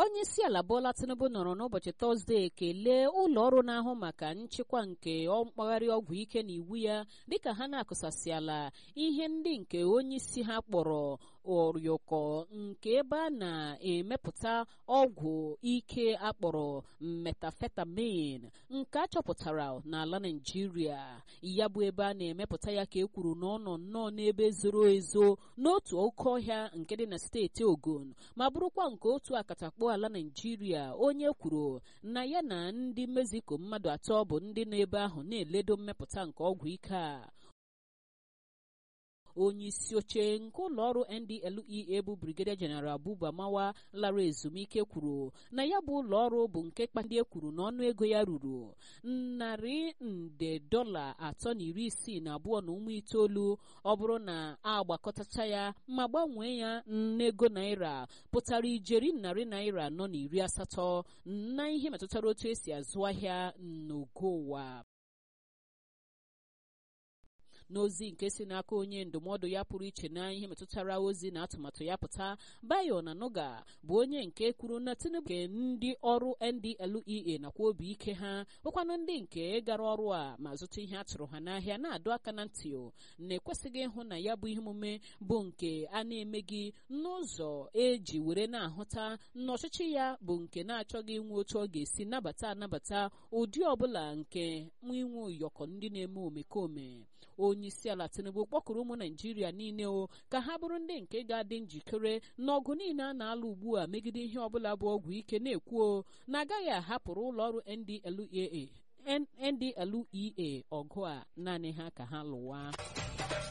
onye isi ala Bola Tinubu nọrọ n'ụbọchị Tọzdee kelee ụlọ ọrụ na-ahụ maka nchịkwa nke mkpagharị ọgwụ ike na iwu ya dịka ha na-akụsasịala ihe ndị nke onye isi ha kpọrọ ụyọkọ nke ebe a na-emepụta ọgwụ ike akpọrọ metafetamin nke a chọpụtara n'ala Naịjirịa ya bụ ebe a na-emepụta ya ka e kwuru na ọ nọ nnọọ n'ebe zoro ezo n'otu oke ọhịa nke dị na steeti Ogun ma bụrụkwa nke otu akatakpo ala Naịjirịa onye kwuru na ya na ndị Mexico mmadụ atọ bụ ndị nọ ebe ahụ na-eledo mmepụta nke ọgwụ ike a onye isi oche nke ụlọọrụ NDLEA bụ Brigadier General Buba Mawa lara ezumike kwuru na ya bụ ụlọọrụ bụ nke kpandị e kwuru na ọnụ ego ya ruru narị nde dọla atọ na iri isii na abụọ na ụmụ itoolu ọ bụrụ na agbakọtacha ya ma gbanwee ya n'ego naira pụtara ijeri narị naira anọ na iri asatọ na ihe metụtara otu esi azụ ahịa n'ogo ụwa n'ozi nke si n'aka onye ndụmọdụ ya pụrụ iche na ihe metụtara ozi na atụmatụ ya pụta bayo na nuga bụ onye nke kwuru na tinubu nke ndị ọrụ ndlea nakwa obi ike ha bụkwanụ ndị nke gara ọrụ a ma zụta ihe a tụrụ ha n'ahịa na-adọ aka na ntị na-ekwesịghị ịhụ na ya bụ ihe omume bụ nke a na-emeghị n'ụzọ eji were na-ahụta na ọchịchị ya bụ nke na-achọghị inwe otu ọ ga-esi nabata anabata ụdị ọbụla nke inwe ụyọkọ ndị na-eme omekome onye isi ala tinubu kpọkụrụ ụmụ naijiria niile o ka ha bụrụ ndị nke ga-adị njikere n'ọgụ niile a na-alụ ugbu a megide ihe ọbụla bụ ọgwụ ike na-ekwuo na agaghị ahapụrụ ụlọọrụ ndlea ndlea ọgụ a naanị ha ka ha lụwa